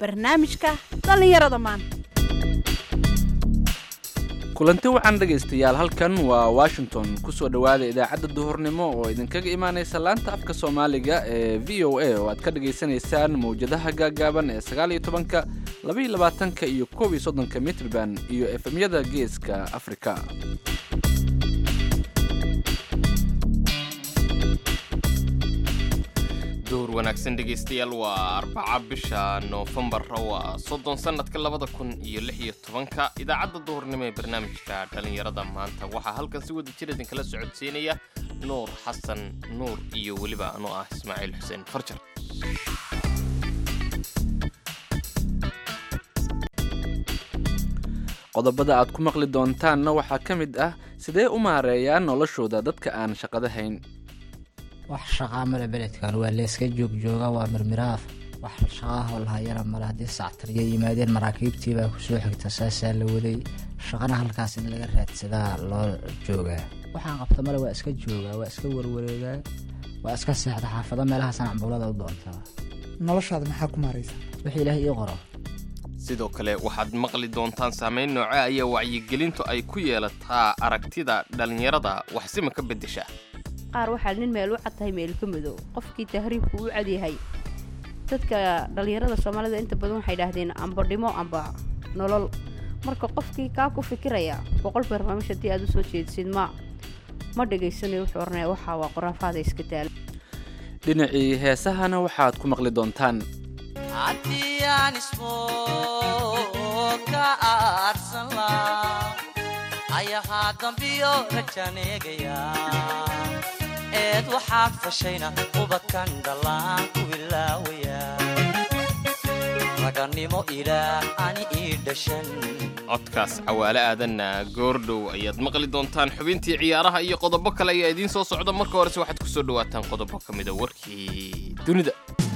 barnaamijka dhallinyarada maanta kulanti wacan dhegaystayaal halkan waa washington kusoo dhowaada idaacadda duhurnimo oo idinkaga imaanaysa laanta afka soomaaliga ee v o a oo aad ka dhagaysanaysaan mawjadaha gaagaaban ee sagaaliyo tobanka labaiyo labaatanka iyo koob iyo soddonka mitrban iyo efemyada geeska afrika duhur wanaagsan dhegaystayaal waa arbaca bisha noofembar waa soddon sannadka labada kun iyo lix iyo tobanka idaacadda duhurnimo ee barnaamijka dhallinyarada maanta waxaa halkan si wada jir idinkala socodsiinaya nuur xasan nuur iyo weliba anoo ah ismaaciil xuseen farjar qodobada aad ku maqli doontaanna waxaa ka mid ah sidee u maareeyaan noloshooda dadka aan shaqada hayn wax shaqaa male beledkan waa leeska joogjooga waa mirmiraaf wax shaqaahoo lahayana male haddii sactariya yimaadeen maraakiibtii baa kusoo xigta saasaa la waday shaqana halkaas in laga raadsadaa loo joogaa waxaan qabta male waa iska joogaa waa iska warwareegaa waa iska seexda xaafado meelahaasaan cambuulada u doontaa noloshaada maxaa ku maaraysa wixii ilaahay ii qoro sidoo kale waxaad maqli doontaan saamayn nooce ayaa wacyigelintu ay ku yeelataa aragtida dhallinyarada waxsima ka beddesha qaar waxaa nin meel u cad tahay meel ka madow qofkii tahriibku u cadyahay dadka dhallinyarada soomaalida inta badan waxay idhaahdeen amba dhimo amba nolol marka qofkii kaa ku fikiraya boqol barnaamij haddii aad u soo jeedisid ma ma dhegaysanayo wuxuu oranaya waxaa waa qoraafaada iska daala dhinacii heesahana waxaad ku maqli doontaan haddii aan ismoo ka aadsan laa ayahaa dambiyo rajaan eegaya eed waxaad fashayna ubadkan dhallaan ku ilaawaya ragannimo ilaah ani ii dhashan codkaas cawaale aadanna goordhow ayaad maqli doontaan xubintii ciyaaraha iyo qodobo kale ayaa idiin soo socda marka horese waxaad ku soo dhowaataan qodobo ka mida warkii dunida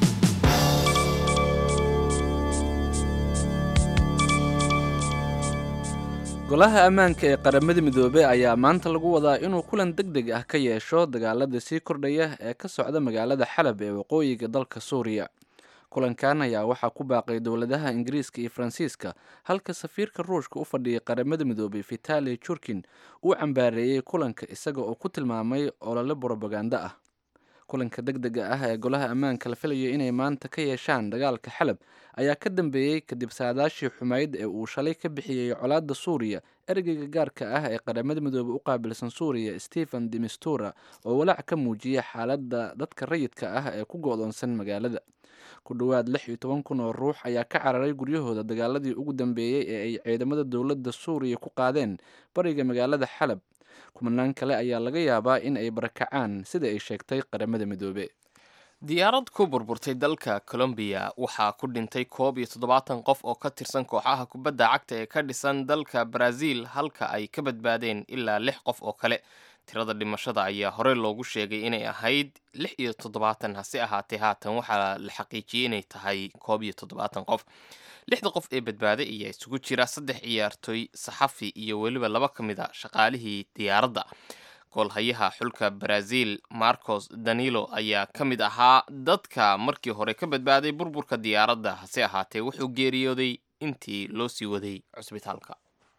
golaha ammaanka ee qaramada midoobey ayaa maanta lagu wadaa inuu kulan deg deg ah ka yeesho dagaalada sii kordhaya ee ka socda magaalada xalab ee waqooyiga dalka suuriya kulankan ayaa waxaa ku baaqay dowladaha ingiriiska iyo faransiiska halka safiirka ruushka u fadhiyay qaramada midoobey vitali jurkin uu cambaareeyey kulanka isaga oo ku tilmaamay olole brobaganda ah kulanka deg dega ah ee golaha ammaanka la filayo inay maanta ka yeeshaan dagaalka xalab ayaa ka dambeeyey kadib saadaashii xumayd ee uu shalay ka bixiyey colaadda suuriya ergeyga gaarka ah ee qaramada midoobey u qaabilsan suuriya stephen demistura oo walaac ka muujiyay xaaladda dadka rayidka ah ee ku go-doonsan magaalada ku dhowaad lix iyo toban kun oo ruux ayaa ka cararay guryahooda dagaaladii ugu dambeeyey ee ay ciidamada dowladda suuriya ku qaadeen bariga magaalada xalab kumanaan kale ayaa laga yaabaa in ay barakacaan sida ay sheegtay qaramada midoobe diyaarad ku burburtay dalka colombiya waxaa ku dhintay koob iyo toddobaatan qof oo ka tirsan kooxaha kubadda cagta ee ka dhisan dalka brazil halka ay ka badbaadeen ilaa lix qof oo kale tirada dhimashada ayaa hore loogu sheegay inay ahayd lix iyo toddobaatan hase ahaatee haatan waxaa la xaqiijiyey inay tahay koob iyo toddobaatan qof lixda qof ee badbaaday ayaa isugu jira saddex ciyaartoy saxafi iyo weliba laba ka mid a shaqaalihii diyaaradda goolhayaha xulka brazil marcos danilo ayaa ka mid ahaa dadka markii hore ka badbaaday burburka diyaaradda hase ahaatee wuxuu geeriyooday intii loo sii waday cusbitaalka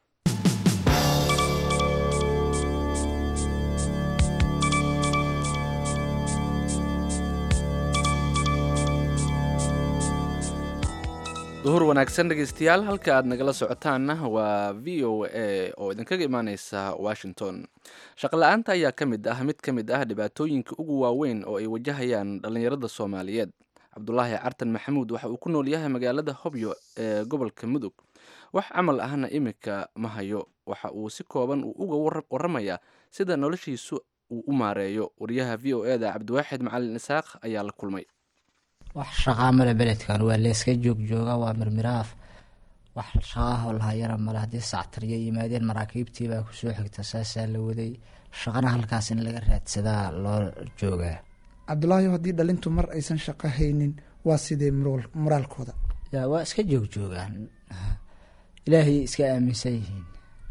duhur wanaagsan dhegaystayaal halka aad nagala socotaanna waa v o a oo idinkaga imaaneysa washington shaqala-aanta ayaa ka mid ah mid ka mid ah dhibaatooyinka ugu waaweyn oo ay wajahayaan dhallinyarada soomaaliyeed cabdulaahi cartan maxamuud waxa uu ku nool yahay magaalada hobyo ee gobolka mudug wax camal ahna iminka ma hayo waxa uu si kooban uu uga waramayaa sida noloshiisu uu u maareeyo wariyaha v o eda cabdiwaaxid macalin isaaq ayaa la kulmay wax shaqaa male beledkan waa leeska joogjooga waa mirmiraaf wax shaqaahoo lahayana male haddii sactariya yimaadeen maraakiibtii baa kusoo xigta saasaa la waday shaqana halkaas in laga raadsadaa loo joogaa cabdulaahi haddii dhalintu mar aysan shaqo haynin waa sidee moraalkooda ya waa iska joogjoogaan ilaahay iska aaminsan yihiin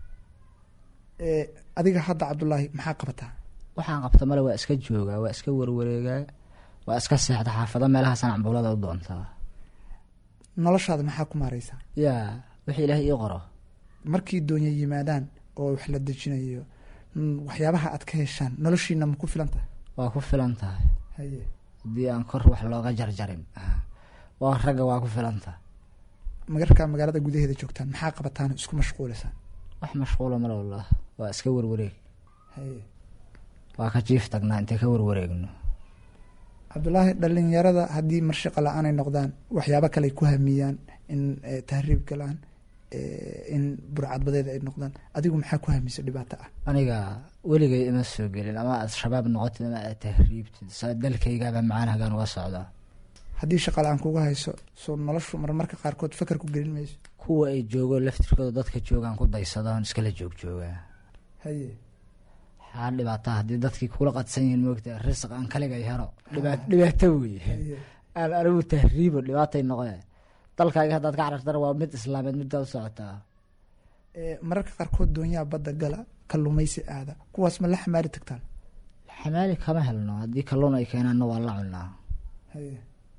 adiga hadda cabdulaahi maxaa qabataa waxaan qabta male waa iska joogaa waa iska warwareegaa waa iska seexda xaafado meelahaasaan cambuulada u doontaa noloshaada maxaa ku maareysaa yaa wixii ilaahay ii qoro markii doonya yimaadaan oo wax la dejinayo mm, waxyaabaha aad ka heshaan noloshiina ma ku filan tahay waa ku filan tahay haye haddii aan kor wax looga jarjarin waa ragga waa ku filan tahay magarkaa magaalada gudaheeda joogtaan maxaa qabataan oo isku mashquulisaan wax mashquula mar wallah waa iska warwareeg haye waa ka jiif tagnaa intay ka warwareegno cabdulaahi dhalinyarada haddii mar shaqa la-aanay noqdaan waxyaabo kale ay ku hamiyaan in eh, tahriib galaan eh, in burcadbadeed ay noqdaan adigu maxaa ku hamisa dhibaato ah aniga weligay ima soo gelin ama aad shabaab noqotid ama aad tahriibtid saa dalkaygaaba macaan hagaan uga socdaa haddii shaqa la-aan kuga hayso soo noloshu marmarka qaarkood fakar ku gelin mayso kuwa ay joogo laftirkooda dadka joogaan ku daysadaan iskala joog joogaa haye waxaa dhibaataa haddii dadkii kula qadsan yihiin moogta risq aan kaligay helo dhibaat dhibaato weye aan anigu tahriibo dhibaatay noqee dalkaaga haddaad ka carartana waa mid islaameed middaa u socotaa Eh, mararka qaarkood doonyaha badda gala kalluumaysi aada kuwaas ma la xamaari tagtaan xamaali kama helno haddii kalluun ay keenaanna waa la cunaa haye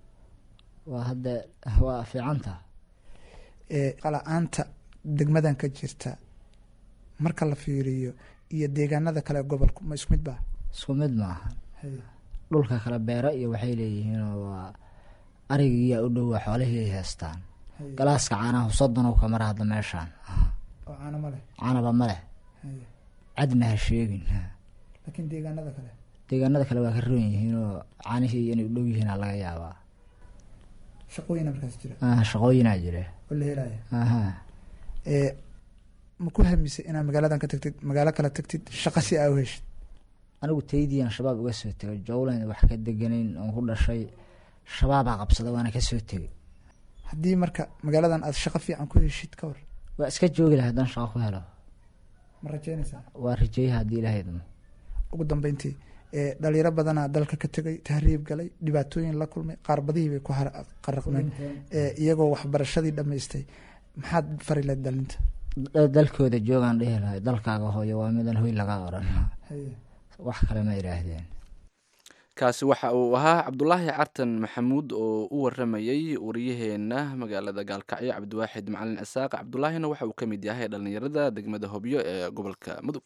waa hadda waa fiicanta Eh, la-aanta degmadan ka jirta marka la fiiriyo iyo deegaanada kale gobolku ma isku mid baa isku mid maaha haye dhulka kale beero iyo waxay leeyihiinoo waa arigiiyaa u dhowa xoolihii ay haystaan haye galaaska caanaha soddon ka mara hadda meeshaan oo caano ma leh caanaba ma leh haye cadna ha sheegin laakiin deegaanada kale deegaanada kale waa ka roon yihiinoo caanihii inay u dhow yihiina laga yaabaa shaqooyina markaas jira Ah, shaqooyinaa jire oo la helaya aha Eh, ma ku hamisay inaad magaaladan ka tagtid magaalo kale tagtid shaqa si aa u heshid anigu taydiian shabaab uga soo tegay jowlan wax ka deganayn oon ku dhashay shabaabaa qabsada waana ka soo tegay haddii marka magaaladan aad shaqo fiican ku heshid ka hor waa iska joogi lahay haddaan shaqo ku helo ma rajeynaysaa waa rajeeyaha haddii ilaahay idmo ugu dambeyntii eh, dhalinyaro badanaa dalka ka tegay tahriib galay dhibaatooyin la kulmay qaar badihii bay ku har- qaraqmeen Eh, iyagoo waxbarashadii dhammaystay maxaad fari lahayd dhalinta Da- dalkooda joogaan dhihi lahay dalkaaga hooyo waa midan hoy laga oran haye wax kale ma idhaahdeen kaasi waxa uu ahaa cabdulaahi cartan maxamuud oo u waramayey waryaheena magaalada gaalkacyo cabdiwaaxid macalin isaaq cabdulaahina waxa uu ka mid yahay dhallinyarada degmada hobyo ee gobolka mudug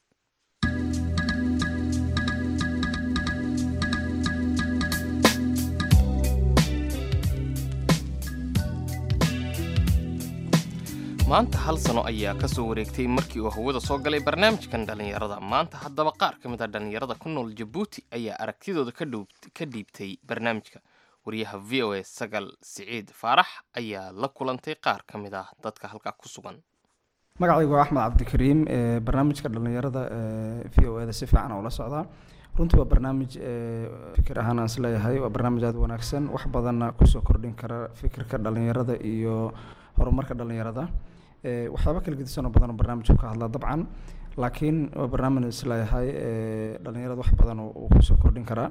maanta hal sano ayaa ka soo wareegtay markii uu hawada soo galay barnaamijkan dhallinyarada maanta haddaba qaar ka mid a dhallinyarada ku nool jabuuti ayaa aragtidooda ka dhow- ka dhiibtay barnaamijka wariyaha v o a sagal siciid faarax ayaa la kulantay qaar ka mid ah dadka halkaa ku sugan magacaygu waa axmed cabdikariim ee barnaamijka dhallinyarada ee v o eda si fiican oo la socdaa runtii waa barnaamij ee fikir ahaan aan isleeyahay waa barnaamij aada u wanaagsan wax badanna kusoo kordhin kara fikirka dhallinyarada iyo horumarka dhallinyarada ee waxyaaba kala gedisanoo badan oo barnaamijku ka hadlaa dabcan laakiin waa barnaamij isleeyahay ee dhallinyarada wax badan oo uu kusoo kordhin karaa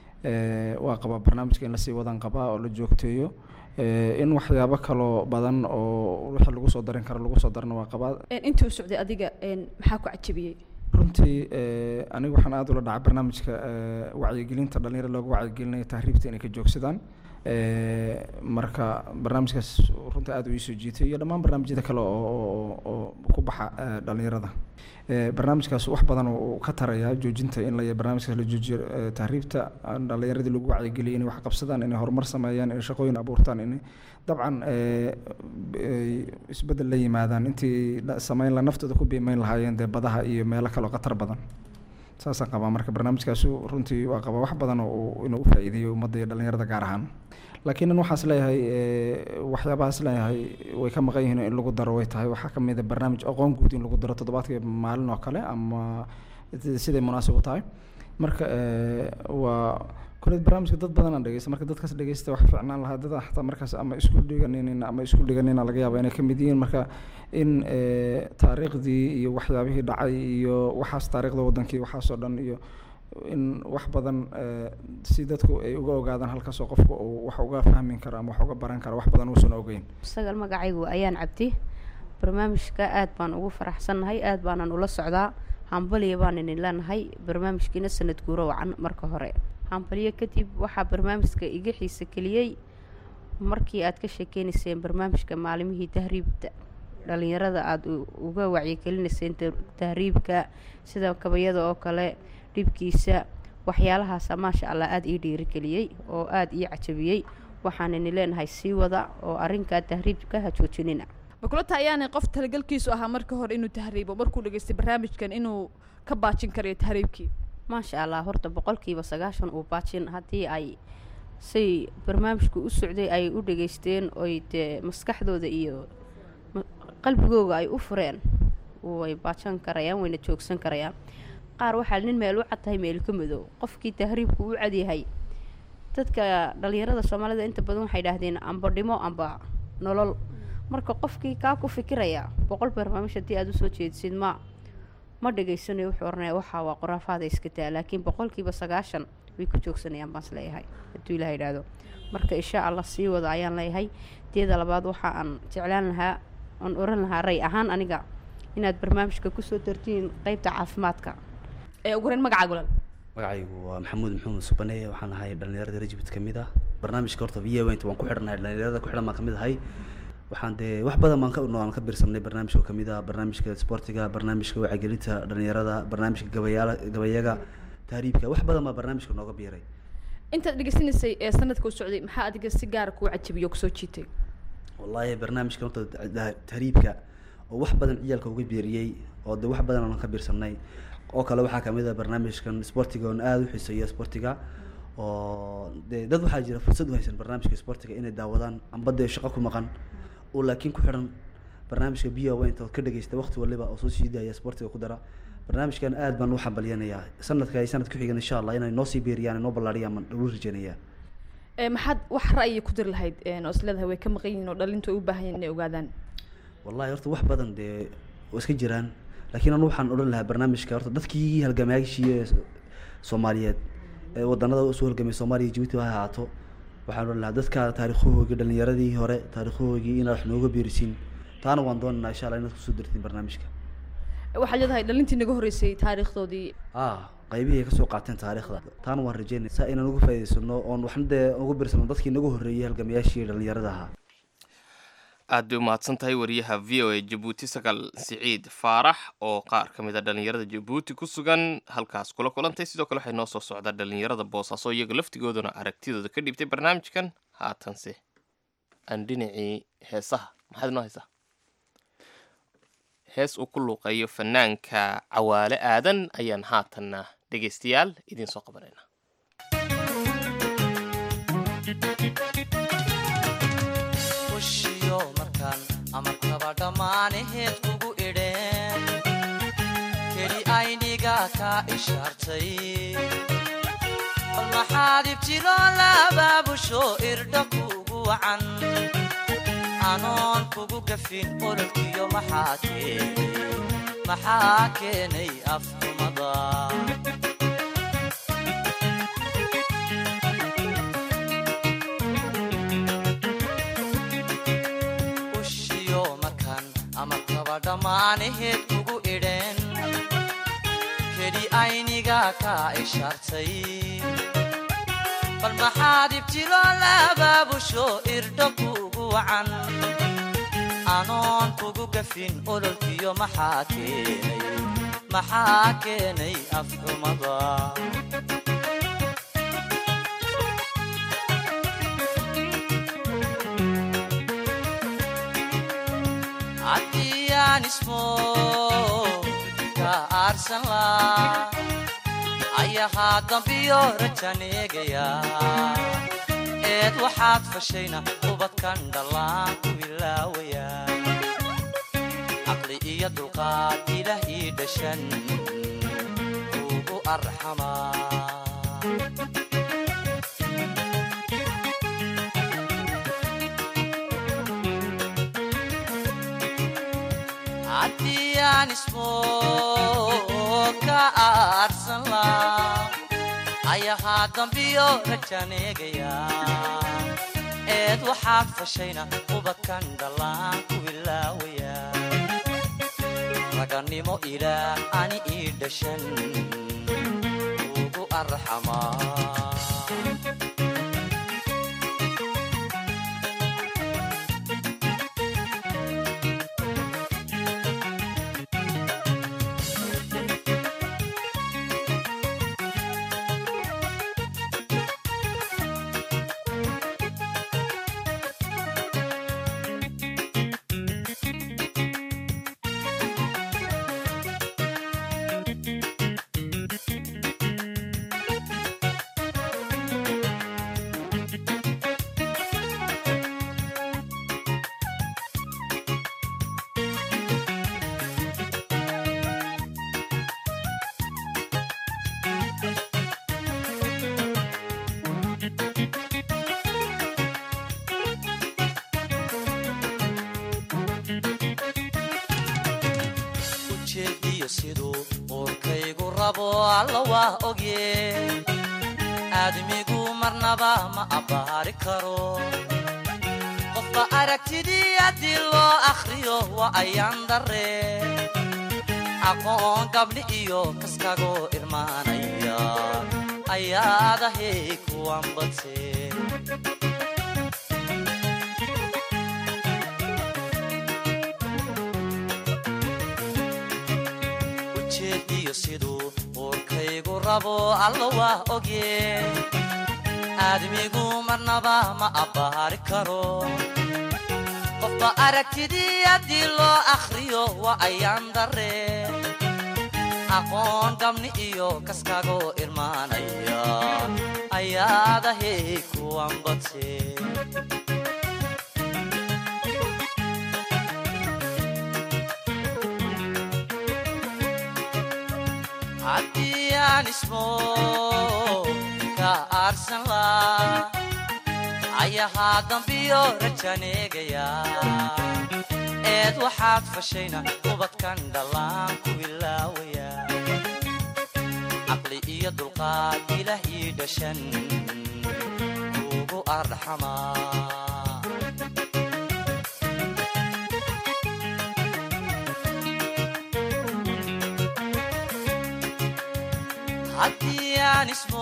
ee waa qabaa barnaamijka in lasii wadan qabaa oo la joogteeyo ee in waxyaabo kaloo badan oo wixii lagu soo darin karo lagu soo darana waa qabaa intii u socday adiga een, maxaa ku cajabiyey runtii eh, aniga waxaan aada ula dhacay barnaamijka eh, wacyigelinta dhalinyarada looga wacyigelinayo tahriibta inay ka joogsadaan Eh, marka barnaamijkaas runtii aada u iisoo jiitay iyo dhammaan barnaamijyada kale oo oo- oo ku baxa eh, dhalinyarada Eh, barnaamijkaas wax badan oo uu ka taraya joojinta in la barnaamijkaas la joojiyo eh, tahriibta aan dhalinyaradii lagu wacyigeliyay inay wax qabsadaan inay horumar sameeyaan inay shaqooyin abuurtaan inay dabcan eh, ay isbeddel la yimaadaan intii la- sameyn la naftooda ku biimeyn lahaayeen dee badaha iyo meelo kale oo khatar badan saasaan qabaa marka barnaamijkaasu runtii waa qabaa wax badan oo uu- inuu u faa'iideeyo ummadda iyo dhalinyarada gaar ahaan laakiin in waxaas leeyahay eh, waxyaabahaas leeyahay way ka maqan yihiin in lagu daro way tahay waxaa ka mid a barnaamij aqoon guud in lagu daro toddobaadkii maalin oo kale ama siday munaasib u tahay marka eh, waa koleed barnaamijka dad badan aan dhegeysta marka dadkaas dhegeysta wax fiicnaan lahaa dad xataa markaas ama iskuul dhiganinin ama iskuul dhiganina laga yaaba inay ka mid yihiin marka in eh, taariikhdii iyo waxyaabihii dhacay iyo waxaas taariikhda wadankii waxaasoo dhan iyo in wax badan eh, si dadku ay uga ogaadaan halkaasoo qofku uu wax uga fahmi karo ama wax uga baran karo wax badan uusan ogeyn isagal magacaygu ayaan cabdi barnaamijka aad baan ugu faraxsannahay aad baanan ula socdaa hambaliya baan idin leenahay barnaamijkiina sanad guuro wacan marka hore hambaliyo kadib waxaa barnaamijka iga xiise keliyey markii aad ka sheekeynayseen barnaamijka maalimihii tahriibta dhalinyarada aada u- uga wacyigelinayseen ta- tahriibka sida kabayada oo kale dhibkiisa waxyaalahaasa maasha allah aada ii dhiirigeliyey oo aada ii cajabiyey waxaanani leenahay sii wada oo arrinkaa tahriibka ha joojinina makulata ayaanay qof talagalkiisu ahaa marka hore inuu tahriibo markuu dhageystay barnaamijkan inuu ka baajin karayo tahriibkii maasha allah horta boqolkiiba sagaashan uu baajin haddii ay say barnaamijku u socday ay u dhageysteen oy dee maskaxdooda iyo ma- qalbigooga ay u fureen way baajan karayaan wayna joogsan karayaan qaar waxaa nin meel u cad tahay meel ka madow qofkii tahriibku u cadyahay dadka dhalinyarada soomaalida inta badan waxay idhaahdeen amba dhimo amba nolol marka qofkii kaa ku fikiraya boqol barnaamij haddii aada usoo jeedisid ma ma dhegaysanayo wuxuu oranaya waxaa waa qoraafaada iska daa laakiin boqolkiiba sagaashan way ku joogsanayaan baan isleeyahay hadduu ilaah idhaahdo marka insha allah sii wada ayaan leeyahay teeda labaad waxa aan jeclaan lahaa aan oran lahaa ray ahaan aniga inaad barnaamijka kusoo dartiin qeybta caafimaadka ee ugu horeyn magacaaga walaal magacaygu waa maxamuud maxamed subane waxaan ahay dhalinyarada rajibit ka mid ah barnaamijka horta v went waan ku xidhanahay dhalinyarada ku xidhan baan ka mid ahay waxaan dee wax badan baan ka aan ka biirsanay barnaamijka ka mid ah barnaamijka sportiga barnaamijka wacyigelinta dhalinyarada barnaamijka gabayaala gabayaga tahriibka wax badan baa barnaamijka nooga biiray intaad dhegeysanaysay ee sanadka u socday maxaa adiga si gaara kuu cajabiyo oo kusoo jiitay wallaahi barnaamijka horta da- tahriibka oo wax badan ciyaalka uga biiriyey oo de wax badan aan ka biirsanay oo kale waxaa kamid ah barnaamijkan sportiga oon aada u xiiseeya sportiga oo de dad waxaa jira fursad u haysan barnaamijka sportiga inay daawadaan amba dee shaqo ku maqan oo laakiin ku xidhan barnaamijka b o inta ka dhegeysta waqti waliba oo soo sii daaya sportiga ku dara barnaamijkan aad baan u xambalyanayaa sanadka ay sanad ku xigan insha allah inay noo sii biiriyaan noo ballaariyaan baan ugu rajeynayaa ee maxaad wax ra'yi ku diri lahayd een oo isleedahay way ka maqan yihiin oo dhalintu ay u baahan yihiin inay ogaadaan wallahi horta wax badan dee waa iska jiraan laakiin anu waxaan odhan lahaa barnaamijka horta dadkii halgamayaashii ee soomaaliyeed ee wadanada usoo halgamay soomaaliya jibuuti ha ahaato waxaan odhan lahaa dadka taariikhahoogii dhalinyaradii hore taariikhahoogii inaad wax nooga biirisiin taana waan doonaynaa insha allah inaad kusoo dirtiin barnaamijka waxaad leedahay dhalintii naga horreysay taariikhdoodii ah qaybihii ay kasoo qaateen taariikhda taana waan rajeynaya saa inaan uga faa'iidaysano oon waxna dee uga biirsano dadkii naga horreeyey halgamayaashii dhalinyarada ahaa aad bay umahadsan tahay wariyaha v o a jabuuti sagaal siciid faarax oo qaar ka mid a dhalinyarada jabuuti ku sugan halkaas kula kulantay sidoo kale waxay noo soo socdaa dhalinyarada boosaaso iyaga laftigooduna aragtidooda ka dhiibtay barnaamijkan haatanse aan dhinacii heesaha maxaad inoo haysaa hees uu ku luuqeeyo fanaanka cawaale aadan ayaan haatanna dhegaystayaal idiin soo qabanayna ushiyo markaan amarkaba dhammaanaheed kugu idheen keli ayniga kaa ishaartay bal maxaad ibtiloo labaabusho irdha kugu wacan anoon kugu gafin ololkiyo maxaa keenay maxaa keenay afxumada ushiyo markaan amarkaba dhammaanaheed kugu idheen keli ayniga kaa ishaartay bal maxaad ibtiloo labaabusho irdho kugu wacan anoon kugu gafin ololkiyo maxaa keenay maxaa keenay afxumada haddiyaan ismo ka aarsan laa ayahaa dambiyo rajaneegaya eed waxaad fashayna ubadkan dhallaan ku ilaawaya caqli iyo dulqaad ilaah ii dhashan ugu arxamaa haddii aan ismo ka aarsan laa ayahaa dambiyo rajaneegaya eed waxaad fashayna ubadkan dhallaan ku ilaawaya ragannimo ilaah ani ii dhashan ugu arxamaa rabo alla waa ogye aadmigu marnaba ma abbaari karo qofba aragtidii haddii loo akhriyo waa ayaan darre aqoon gabdhi iyo kaskagoo irmaanaya ayaadahay kuwan badse ujeediyo siduu uurkaygu rabo alla waa ogye aadmigu marnaba ma abbaari karo qofba aragtidii haddii loo akhriyo waa ayaan darre aqoon gabni iyo kaskagoo irmaanaya ayaadahay kuwan badse haddii aan ismo ka aarsan laa ayahaa dambiyo rajaneegaya eed waxaad fashayna ubadkan dhallaan ku ilaawaya caqli iyo dulqaad ilaah ii dhashan kuugu arxamaa haddii aan ismo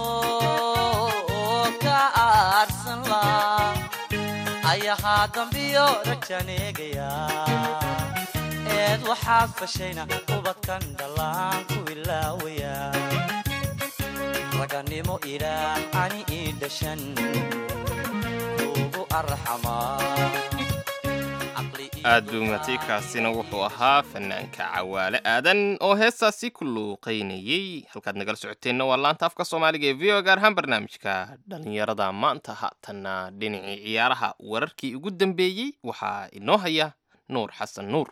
ka aarsan laa ayahaa dambiyo rajaneegaya eed waxaad fashayna ubadkan dhallaan ku ilaawaya raganimo ilaah ani ii dhashan kuugu arxamaa aad buu matay kaasina wuxuu ahaa fanaanka cawaale aadan oo heestaasi ku luuqaynayey halkaad nagala socoteenna waa laanta afka soomaaliga ee v o gaar ahaan barnaamijka dhallinyarada maanta haatanna dhinacii ciyaaraha wararkii ugu dambeeyey waxaa inoo haya nuur xasan nuur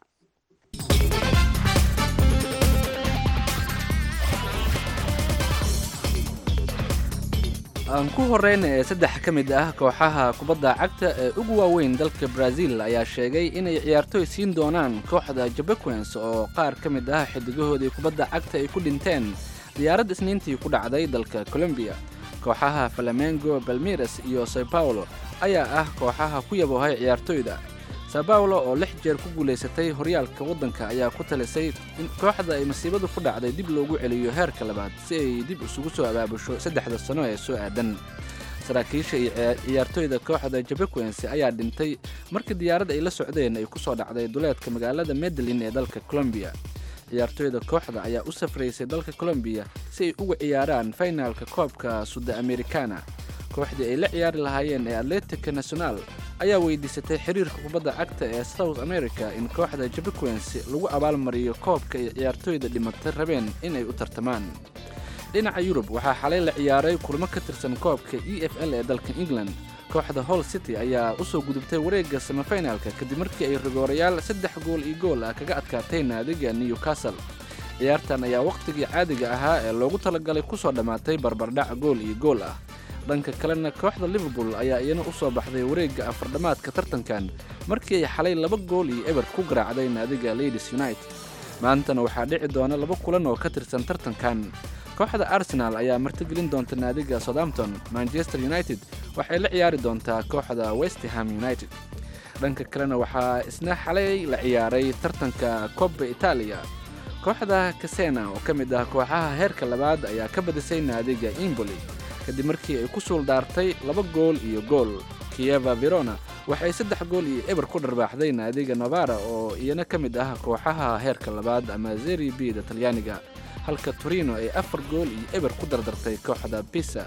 aan ku horeyna ee saddex ka mid ah kooxaha kubadda cagta ee ugu waaweyn dalka brazil ayaa sheegay inay ciyaartoy siin doonaan kooxda jabequens oo qaar ka mid ah xidigahoodii kubadda cagta ay ku dhinteen diyaarad isniintii ku dhacday dalka colombiya kooxaha flamengo balmiras iyo sao paulo ayaa ah kooxaha ku yaboohay ciyaartoyda sao paulo oo lix jeer ku guulaysatay horyaalka waddanka ayaa ku talisay in kooxda ay masiibadu ku dhacday dib loogu celiyo heerka labaad si ay dib isugu soo abaabusho saddexda sano ee soo aadan saraakiisha iyo ciyaartoyda kooxda jabequens ayaa dhintay markii diyaarad ay la socdeen ay ku soo dhacday duleedka magaalada medellin ee dalka colombiya ciyaartoyda kooxda ayaa u safraysay dalka colombiya si ay uga ciyaaraan fainaalka koobka suda americana kooxdii ay la ciyaari lahaayeen ee atletica national ayaa weydiisatay xiriirka kubadda cagta ee south america in kooxda jabequens lagu abaalmariyo koobka ay ciyaartoyda dhimatay rabeen inay u tartamaan dhinaca yurub waxaa xalay la ciyaaray kulmo ka tirsan koobka e f l ee dalka england kooxda hall city ayaa u soo gudubtay wareegga semifinalka kadib markii ay rigoorayaal saddex gool iyo gool ah kaga adkaatay naadiga newcastle ciyaartan ayaa wakhtigii caadiga ahaa ee loogu talagalay ku soo dhammaatay barbardhac gool iyo gool ah dhanka kalena kooxda liverpool ayaa iyana u soo baxday wareegga afardhammaadka tartankan markii ay xalay laba gool iyo eber ku garaacday naadiga ladies united maantana waxaa dhici doona laba kulan oo ka tirsan tartankan kooxda arsenal ayaa martigelin doonta naadiga southampton manchester united waxay la ciyaari doontaa kooxda westham united dhanka kalena waxaa isna xalay la ciyaaray tartanka cobba italia kooxda kasena oo ka mid ah kooxaha heerka labaad ayaa ka badisay naadiga imboli kadib markii ay ku suuldaartay laba gool iyo gool kieva verona waxay saddex gool iyo eber ku dharbaaxday naadiga novara oo iyana ka mid ah kooxaha heerka labaad ama zeri b da talyaaniga halka torino ay afar gool iyo eber ku dardartay kooxda pisa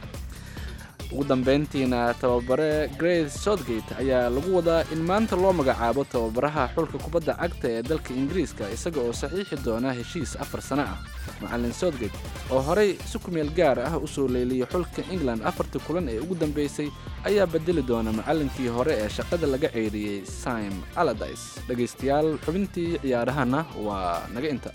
ugu dambeyntiina tababare grace southgate ayaa lagu wadaa in maanta loo magacaabo tababaraha xulka kubadda cagta ee dalka ingiriiska isaga oo saxiixi doona heshiis afar sano ah macalin southgate oo horey si kumeel gaar ah u soo leeliyey xulka england afartii kulan ee ugu dambeysay ayaa bedeli doona macalinkii hore ee shaqada laga ceyriyey sim aladis dhegaystayaal xubintii ciyaarahana waa naga inta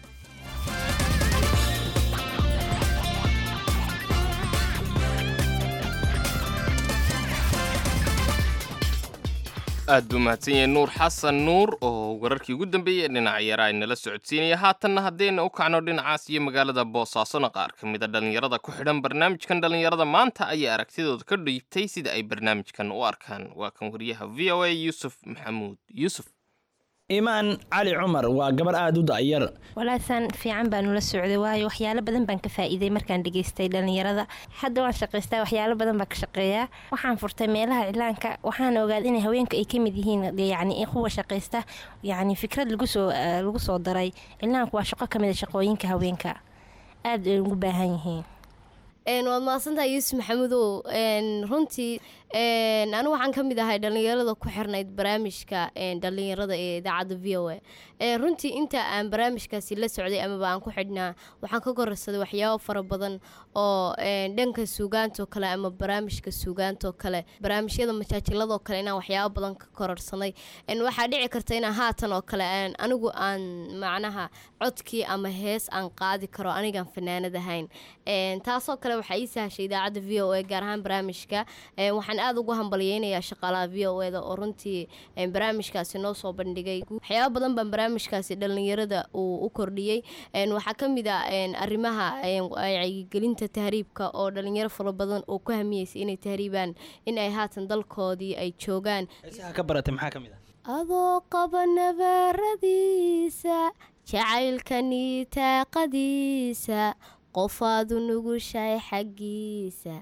aad buu mahadsan yahay nuur xasan nuur oo wararkii ugu dambeeyey ee dhinaca yaraa inala socodsiinaya haatanna haddayna u kacno dhinacaas iyo magaalada boosaasona qaar ka mid a dhallinyarada ku xidhan barnaamijkan dhallinyarada maanta ayaa aragtidooda ka dhiibtay sida ay barnaamijkan u arkaan waa kan wariyaha v o a yuusuf maxamuud yuusuf imaan cali cumar waa gabar aada u da'yar walaasaan fiican baan ula socday waayo waxyaalo badan baan ka faa'iiday markaan dhegaystay dhallinyarada hadda waan shaqaystaa waxyaalo badan baan ka shaqeeyaa waxaan furtay meelaha iclaanka waxaan ogaaday in haweenka ay ka mid yihiin yacni kuwa shaqaysta yacni fikrad lagu soo lagu soo daray iclaanku waa shaqo ka mid a shaqooyinka haweenka aada ay ugu baahan yihiin waad mahadsantahay yuusuf maxamudow runtii anigu waxaan ka mid ahay dhallinyarada ku xirnayd barnaamijka dhallinyarada ee idaacadda v o a runtii inta aan barnaamijkaasi la socday amaba aan ku xidhnaa waxaan ka kororsaday waxyaabo fara badan oo dhanka suugaantoo kale ama barnaamijka suugaantoo kale barnaamijyada majaajiladoo kale inaan waxyaabo badan ka kororsanay waxaa dhici karta inaan haatan oo kale anigu aan macnaha codkii ama hees aan qaadi karo anigaan fanaanad ahayn taasoo kale waxaa ii sahashay idaacadda v o a gaar ahaan barnaamijka waxaan aada ugu hambalyeynayaa shaqaalaha v o eda oo runtii barnaamijkaasi noo soo bandhigay waxyaaba badan baan barnaamijkaasi dhallinyarada uu u kordhiyey waxaa ka mid a arrimaha wacyigelinta tahriibka oo dhalinyaro fara badan oo ku hamiyeysa inay tahriibaan in ay haatan dalkoodii ay joogaan ka baratay maxaa ka mid ah adoo qaba nabaaradiisa jacaylkani taaqadiisa qofaadu nugushahay xaggiisa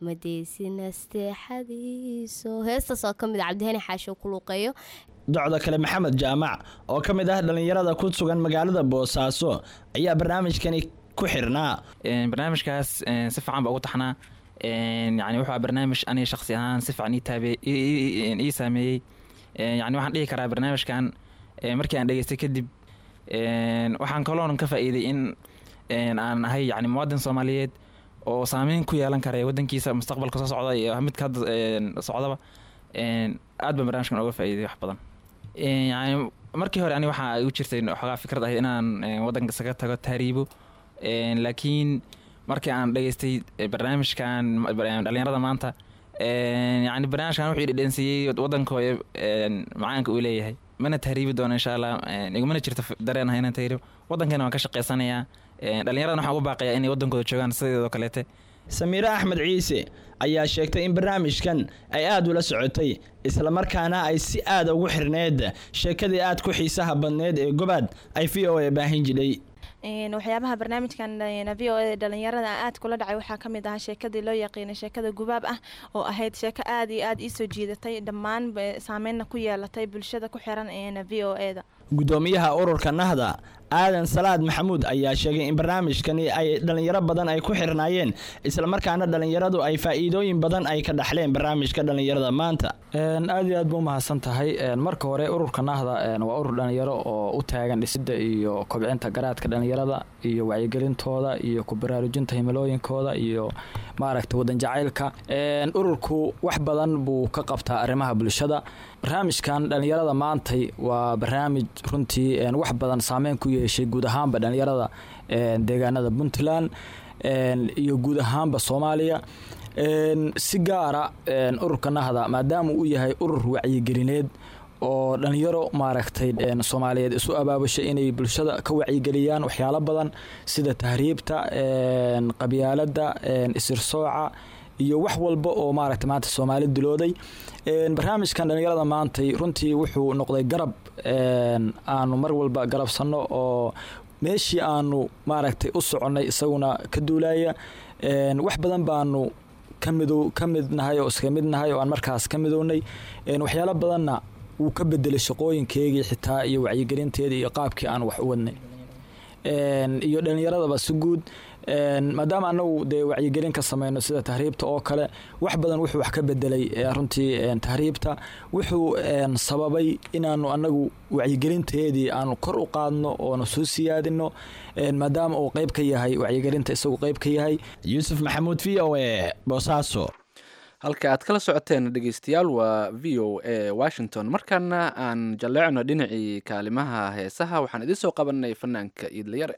madeysinaasteexadiiso heestaas oo ka mid a cabdihani xaasho ku luuqeeyo docda kale maxamed jaamac oo ka mid ah dhallinyarada ku sugan magaalada boosaaso ayaa barnaamijkani ku xirnaa barnaamijkaas si fiican baa ugu taxnaa yani wuxuu barnaamij aniga shaqsi ahaan si fiican ii taabe ii saameeyey yani waxaan dhihi karaa barnaamijkan markii aan dhegeystay kadib waxaan kaloon ka faa'iiday in aan ahay yani muwaadin soomaaliyeed oo saameyn ku yeelan kara wadankiisa mustaqbalka soo socda iyo midka hadda socdaba aad baan barnaamijkan oga faa'iiday wax badan yani markii hore ani waxaa igu jirtay xoogaa fikrad ahayd inaan wadanka isaga tago tahriibo laakiin markii aan dhageystay barnaamijkan dhalinyarada maanta yani barnaamijkan wuxuu idhedhensiiyey wadankooda macaanka uu leeyahay mana tahriibi doono insha allah igumana jirto dareen ah inaan tahriibo wadankana waan ka shaqaysanayaa dhallinyaradan waxaan ugu baaqayaa inay wadankooda joogaan sideedoo kaleete samiire axmed ciise ayaa sheegtay in barnaamijkan ay aada ula socotay islamarkaana ay si aada ugu xirneed sheekadii aad ku xiisaha badneed ee gobaad ay v o a baahin jidhay waxyaabaha barnaamijkan v o e dhalinyarada aad kula dhacay waxaa ka mid ahaa sheekadii loo yaqiinay sheekada gubaab ah oo ahayd sheeko aada iyo aada iisoo jiidatay dhammaan saameynna ku yeelatay bulshada ku xiran v o e da gudoomiyaha ururka nahda aadan salaad maxamuud ayaa sheegay in barnaamijkani ay dhalinyaro badan ay ku xirnaayeen islamarkaana dhalinyaradu ay faa'iidooyin badan ay ka dhaxleen barnaamijka dhalinyarada maanta aad iyo aad ba umahadsan tahay marka hore ururka nahda waa urur dhalinyaro oo u taagan dhisida iyo kobcinta garaadka dhalinyarada iyo wacyigelintooda iyo ku baraarujinta himilooyinkooda iyo maaragta wadan jacaylka ururku wax badan buu ka qabtaa arrimaha bulshada barnaamijkan dhalinyarada maantay waa barnaamij runtii wax badan saameyn ku yeeshay guud ahaanba dhalinyarada deegaanada puntland iyo guud ahaanba soomaaliya si gaara ururka nahda maadaama uu yahay urur wacyigelineed oo dhalinyaro maaragtay soomaaliyeed isu abaabushay inay bulshada ka wacyigeliyaan waxyaalo badan sida tahriibta qabyaalada isirsooca iyo wax walba oo maaragta maanta soomaali dilooday barnaamijkan dhalinyarada maantay runtii wuxuu noqday garab aanu mar walba garabsanno oo meeshii aanu maaragtay u soconnay isaguna ka duulaya wax badan baanu ka mido ka mid nahay oo iska mid nahay oo aan markaas ka midownay waxyaalo badanna wuu ka bedelay shaqooyinkeygii xitaa iyo wacyigelinteedii iyo qaabkii aan wax u wadnay iyo dhalinyaradaba si guud maadaama anagu dee wacyigelin ka sameyno sida tahriibta oo kale wax badan wuxuu wax ka bedelay runtii tahriibta wuxuu sababay inaanu anagu wacyigelinteedii aanu kor u qaadno oonu soo siyaadino maadaama uu qeyb ka yahay wacyigelinta isagu qeyb ka yahay yuusuf maxamuud v o e boosaaso halka aad kala socoteen dhegeystayaal waa v o a washington markaana aan jalleecno dhinacii kaalimaha heesaha waxaan idiin soo qabanay fanaanka iidlayare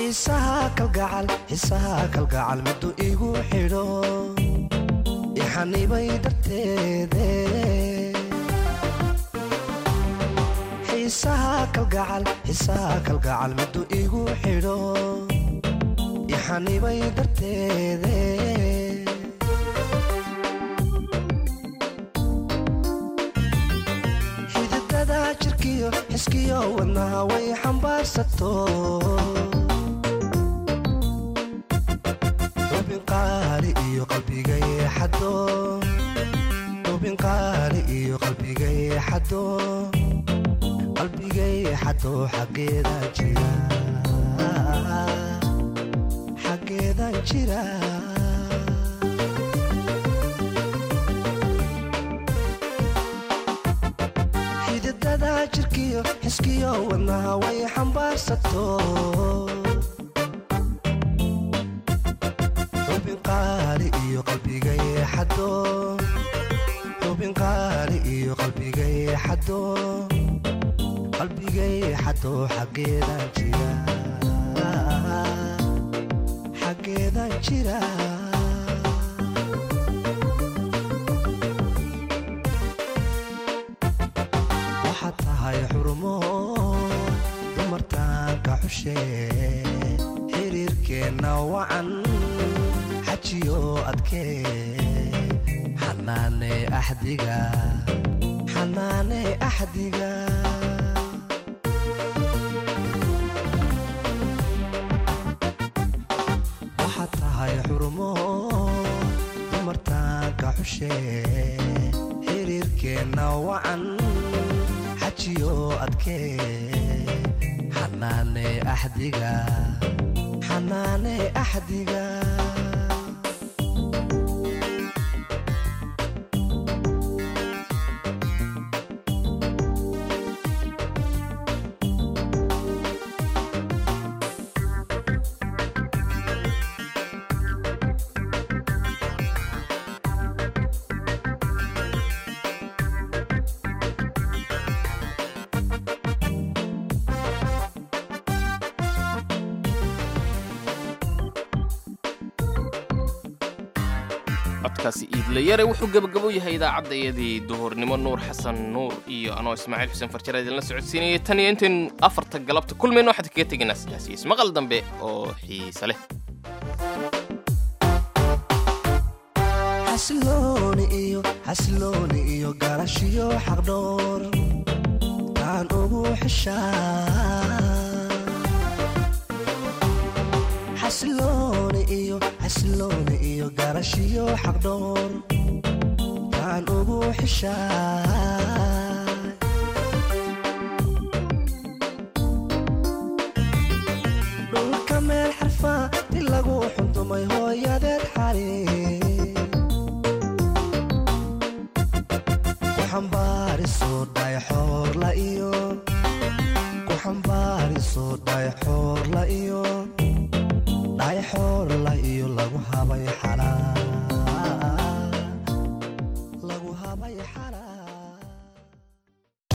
xiisaha kalgacal xiisaha kalgacal miduu igu xidho ixanibay darteede xiisaha kalgacal xiisaha kalgacal miduu igu xidho ixanibay darteede xididada jirkiyo xiskiyo wadnaha way xambaarsato xubin qaali iyo qalbigay xado xubin qaali iyo qalbigay xado qalbigay xado xaggeeda jira xaggeedan jira xididada jirkiyo xiskiyo wadnaha way xambaarsato xubin qaali iyo qalbigay xado xubin qaali iyo qalbigay xado qalbigay xado xaggeedan jira xaggeedan jira waxaad tahay xurmo dumartaanka xushe xiriirkeenna wacan xajiyo adkee xanaane axdiga xanaane axdiga waxaad tahay xurmo dumartaanka xushe xiriirkeenna wacan xajiyo adkee xanaane axdiga xanaane axdiga codkaasi iidlayare wuxuu gebagabo yahay idaacadda iyadii duhurnimo nuur xasan nuur iyo anoo ismaaciil xuseen farjara idinla socodsiinayay tan iyo intaynu afarta galabta kulmayno waxaad kaga tegaynaa sidaas iyo ismaqal dambe oo xiise leh xasilooni iyo xasilooni iyo garashiyo xaqdhoor taan ugu xishaa xasilooni iyo xasilooni iyo garashiyo xaqdhoor taan ugu xishaa dhulka meel xarfaa di lagu xundumay hooyadeed xali ku xambaariso dhayxoorla iyo ku xambaariso dhayxoorla iyo dhayxoorla iyo lagu habay xalaa